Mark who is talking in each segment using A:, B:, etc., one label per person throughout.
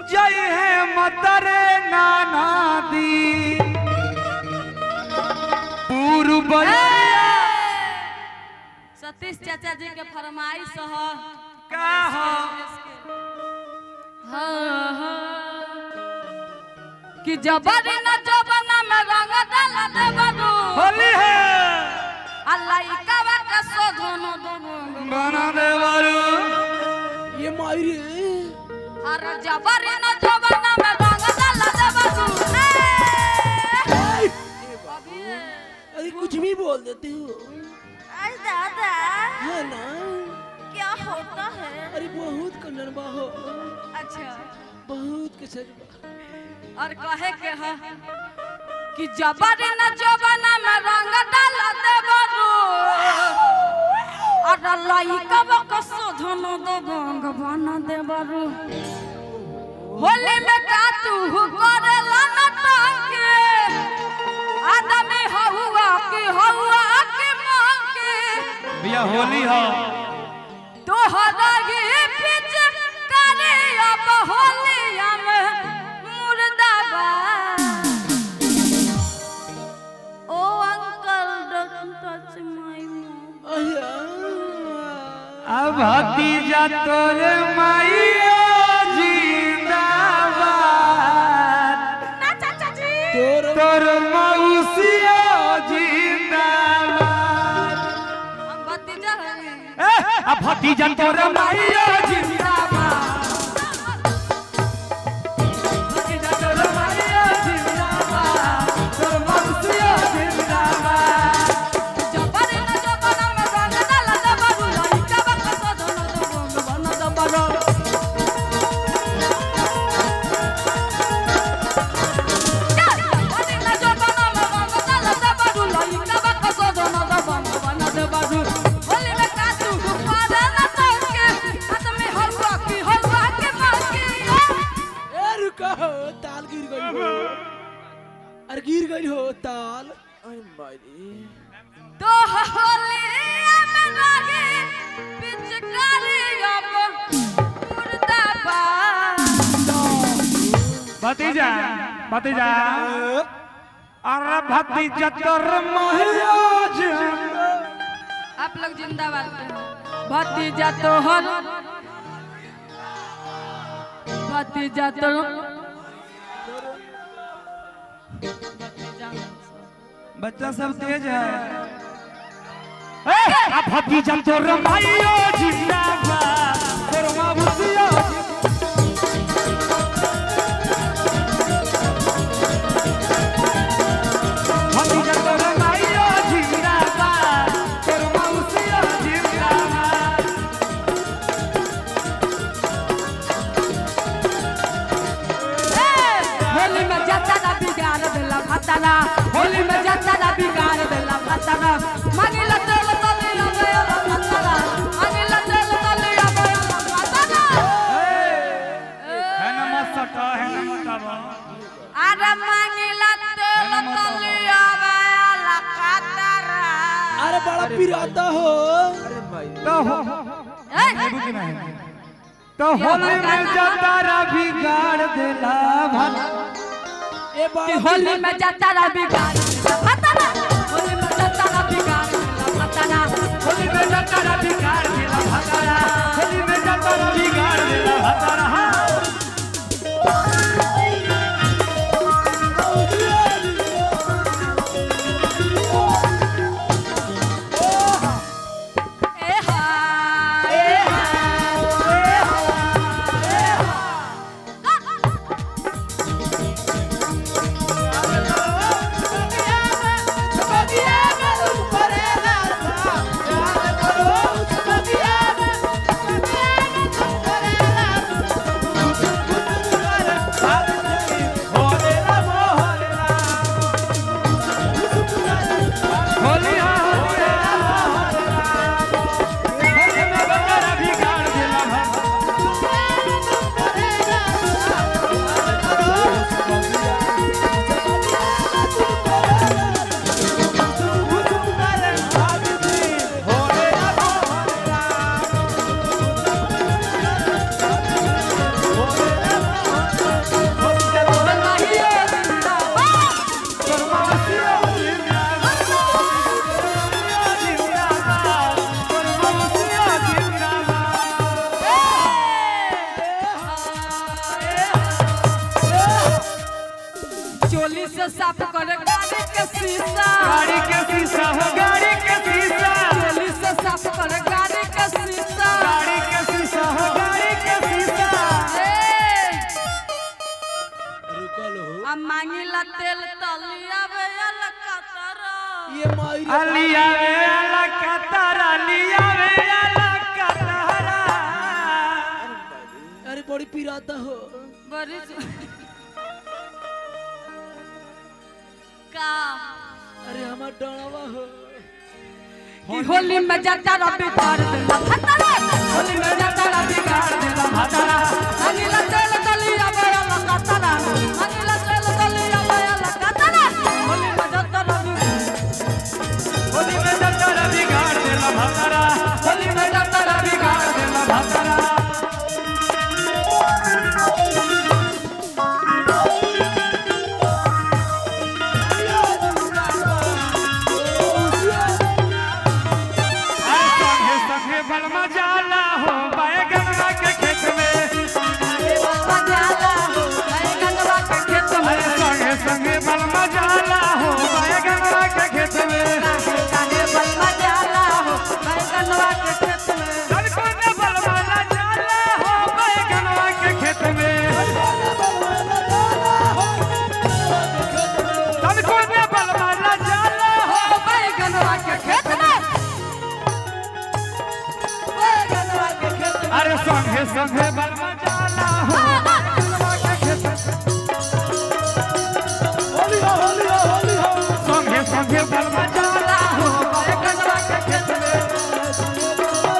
A: जय है मतरे नाना दी पूर्व
B: सतीश चाचा जी के फरमाइश ह
A: का हो
B: हाँ, हाँ। कि जबरी न जबना में रंग डाल दे बरू
A: होली है
B: अल्लाह इकावा के शोधन दोनों
A: बना दे बारू
C: ये माई रे
B: हर जबरी न जबना में रंग डाल दे बरू
C: अरे कुछ भी बोल देते हो
B: दादा
C: है ना
B: क्या होता है
C: अरे बहुत कन्नड़ बा हो
B: अच्छा
C: बहुत कसर बा
B: और कहे के है कि जबरी न जबना में रंग डाल दे बरू और लइका के शोधन दो गंग बना दे बरू होली में का तू करेला नटंके आदमी हहुआ की हहुआ की मांगे
A: भैया होली हो
B: तोहरा ही पिच करे अब होलिया में मुर्दाबाद oh uncle don't touch my mom
C: अया
A: अब भतीजा तोरे माइयो जिंदाबाद
B: ना चाचा जी
C: तोर
A: तोर मौसियो जिंदाबाद
B: हम भतीजा हैं
A: ए, अब भतीजा तोरे माइयो जिंदाबाद भतीजा तोरे माइयो जिंदाबाद तोर मौसियो जिंदाबाद
B: जबरी न जबना में रंग डाल दे बाबू लइका बक सजन दो गंग बना दे बाबू जबरी न जबना में रंग डाल दे बाबू लइका बक सजन दो गंग बना दे बाबू होली में काटू पारे न तोके आदमी हलवा की हलवा के मांगे
C: ए रुका हो ताल गिर गई हो अरे गिर गई हो ताल अरे माई रे
B: तो होली में लागे पिचकारी अब मुर्दाबाद
A: भतीजा भतीजा अरे भतीजा तोर माइयो जिंदाबाद
B: आप लोग जिंदाबाद कहें। भतीजा तोहर भतीजा तो
A: बच्चा सब तेज है ए, आ भतीजा तोर माइयो जिंदाबाद तोर मौसियो भतीजा तोर माइयो जिंदाबाद तोर मौसियो जिंदाबाद
B: होली में जाता ना बिगाड़ देला फताना होली में जाता ना बिगाड़ देला फताना मांगिला तेल तले अबे फताना मांगिला तेल तले अबे फताना
A: है ना मत सटा है ना मत आवा
B: अरे मांगिला तेल तले अबे लकातारा
C: अरे बड़ा पिराता हो
A: तो हो
B: ए
A: रुकी ना है तो होली में जतारा बिगाड़ देला भला
C: ए बड़ा
B: होली में जाता ना बिगाड़ देला फताना होली में जाता ना बिगाड़ देला फताना
A: होली में जतारा बिगाड़ देला भतारा होली में जतारा बिगाड़ देला भतारा
B: ए हा ए हा ए हा ए हा चोली से साफ करे गाड़ी के शीशा
A: गाड़ी के शीशा हो गाड़ी के शीशा
B: चोली से साफ करे गाड़ी के शीशा
A: गाड़ी के शीशा हो गाड़ी के शीशा
B: ए,
C: रुकल हो
B: आ मांगिला तेल तलिया बेल कतरा
C: ये माई रे
A: अलिया वे अला कतारा लिया वे अला कतारा
C: अरे बड़ी पिराता हो
B: बड़ी जो- का
C: अरे हमार डरावा हो
B: कि होली में जाता रबी कर देला भतरा होली में जाता रबी कर देला भतरा मांगिला तेल तलिया बेल कतरा मांगिला तेल तलिया बेल कतरा होली में जाता रबी
A: होली में जतरा बिगाड़ देला भतरा होली में जतरा बिगाड़ देला भतरा अरे संगे संगे बलमा जाला हो बैगनवा के खेत में
B: बजाला बैगनवा के खेत में
A: अरे संगे संगे बलमा जाला हो बैगनवा के खेत में
B: काहे बलमा जाला हो बैगनवा के खेत में
A: तनको ने बलमा ना जाला हो बैगनवा के खेत में तनको ने बलमा ना जाला हो
B: हो बैगनवा के खेत में बैगनवा के खेत में
A: अरे संगे संगे बलमा जाला हो बैगनवा के खेत में
C: होली हो होली हो होली हो
A: संगे संगे बलमा जाला हो बैगनवा के खेत में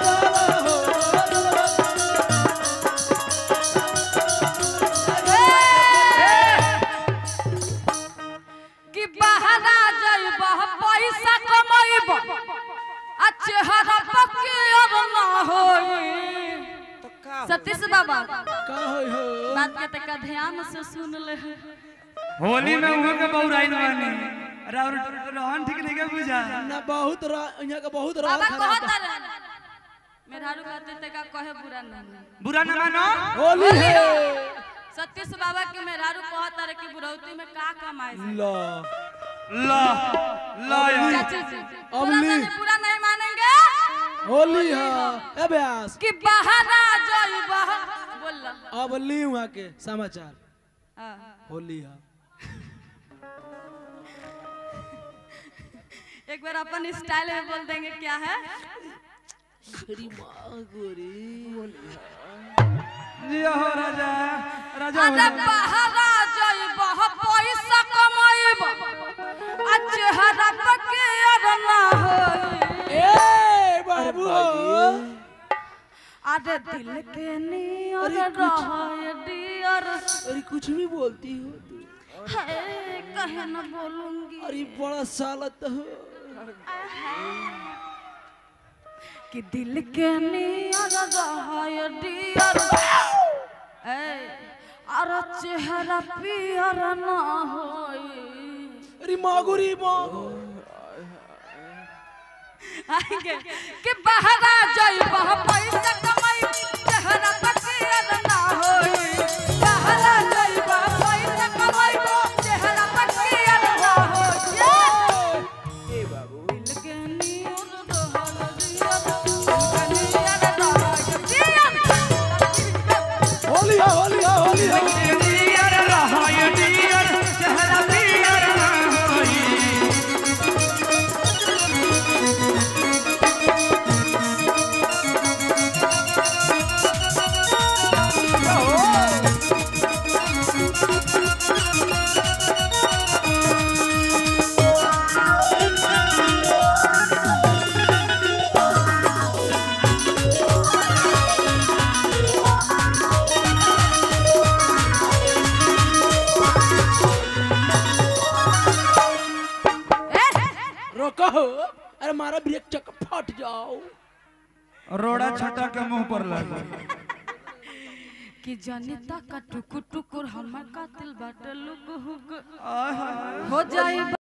B: कि बहरा जइब पैसा कमैब आ चेहरा पक्के अब ना होई सतीश बाबा
C: का होई हो
B: बात के तक ध्यान से सुन ले
A: होली में उहो के बौराइल बानी राउर रहन ठीक नहीं के बुझा
C: ना बहुत रा यहाँ का बहुत
B: बाबा
C: रात खराब
B: कहत रहे मेहरारू कहते ते का कहे बुरा ना
A: बुरा न मानो
C: होली है
B: सतीश बाबा के मेहरारू कहत रहे कि बुरौती में का कमाए से
C: ला
A: ला ला यार
B: चाची जी
C: अब
B: बुरा
C: ली।
B: नहीं बुरा नहीं मानेंगे
C: होली है ए ब्यास
B: कि बहरा जइब बोल
C: अब ली वहाँ के समाचार
B: हाँ
C: होली है
B: एक बार अपन स्टाइल में बोल देंगे क्या है
C: गोरी माँ गोरी
A: जी हो राजा राजा
B: अरे बहरा जइब पैसा कमाइब आ चेहरा पके अब ना होई
C: ए बाबू हो
B: अरे दिल के नियर
C: अरे कुछ-
B: रहे डियर
C: अरे कुछ भी बोलती हो तू
B: है कहे न बोलूंगी
C: अरे बड़ा सालत हो
B: कि दिल के नियर रहे डियर ए अरे चेहरा पियर ना होई
C: अरे माँ गोरी माँ
B: आएंगे कि बहरा जइब पैसा कमाई चेहरा पकियर ना होई बहरा जइब पैसा कमाई चेहरा पकियर ना होई
C: ए बाबू
B: दिल के नियर रहल दियर दिल के नियर रहल दियर
C: होली है होली है होली है
A: डियर रहाय डियर चेहरा पियर ना होई
C: रोको हो अरे मारा ब्रेक चक फट जाओ
A: रोड़ा छटा के मुंह पर लगा
B: कि जनिता का टुकुर टुकुर हमर कातिल बाटे लुक हुक
A: आहा
B: हो जाए